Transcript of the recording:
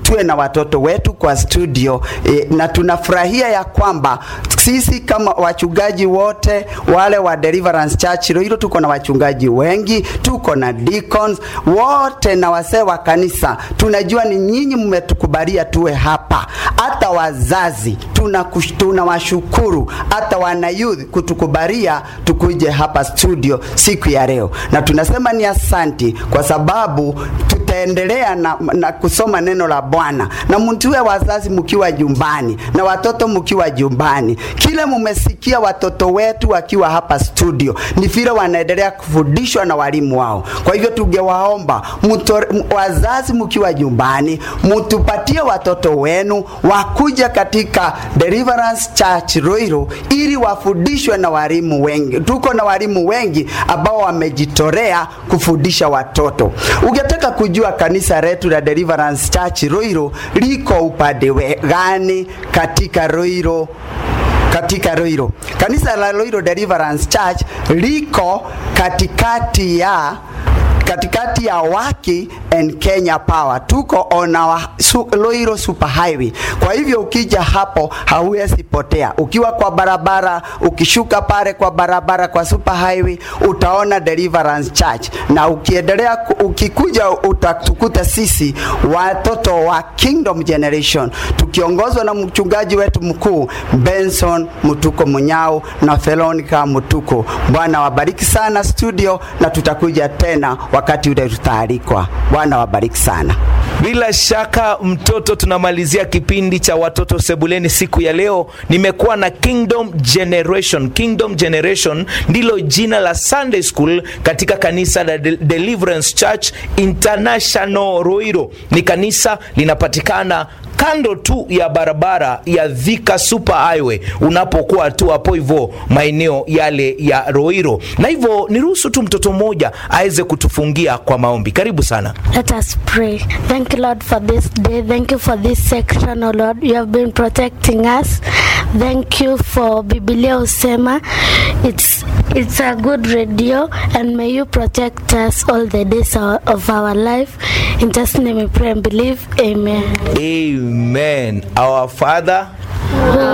tuwe na watoto wetu kwa studio e, na tunafurahia ya kwamba sisi kama wachungaji wote wale wa Deliverance Church Roiro tuko na wachungaji wengi, tuko na deacons wote na wasee wa kanisa. Tunajua ni nyinyi mmetukubalia tuwe hapa, hata wazazi tunakush- tunawashukuru, hata wana youth kutukubalia tukuje hapa studio siku ya leo, na tunasema ni asanti kwa sababu tutaendelea na, na kusoma neno la Bwana na mtuwe wazazi mkiwa jumbani na watoto mkiwa jumbani. Kile mumesikia watoto wetu wakiwa hapa studio ni vile wanaendelea kufundishwa na walimu wao. Kwa hivyo tungewaomba mtore- m- wazazi mkiwa jumbani, mtupatie watoto wenu wakuja katika Deliverance Church Ruiru ili wafundishwe na walimu wengi. Tuko na walimu wengi ambao wamejitolea kufundisha watoto. Ungetaka kujua kanisa letu la Deliverance Church Ruiru liko upande we- gani katika Ruiru katika Ruiru. Kanisa la Ruiru Deliverance Church liko katikati ya katikati ya Waki and Kenya Power. Tuko on our su, Ruiru Super Highway. Kwa hivyo ukija hapo hauwezi potea. Ukiwa kwa barabara, ukishuka pale kwa barabara kwa Super Highway utaona Deliverance Church, na ukiendelea ku- ukikuja utatukuta sisi watoto wa Kingdom Generation tukiongozwa na mchungaji wetu mkuu Benson Mutuko Munyao na Veronica Mutuko. Bwana wabariki sana studio, na tutakuja tena wakati ule tutaalikwa. Bwana wabariki sana. Bila shaka mtoto, tunamalizia kipindi cha watoto sebuleni siku ya leo. Nimekuwa na Kingdom Generation. Kingdom Generation ndilo jina la Sunday School katika kanisa la De Deliverance Church International Ruiru. Ni kanisa linapatikana kando tu ya barabara ya Thika Super Highway unapokuwa tu hapo hivyo maeneo yale ya Ruiru. Na hivyo niruhusu tu mtoto mmoja aweze kutufungia kwa maombi. Karibu sana. Let us pray. Thank you, Lord, for this day. Thank you for this section, oh Lord. You have been protecting us. Thank you for Biblia Usema. It's it's a good radio, and may you protect us all the days of of our life. In Jesus' name we pray and believe. Amen. Amen. Our Father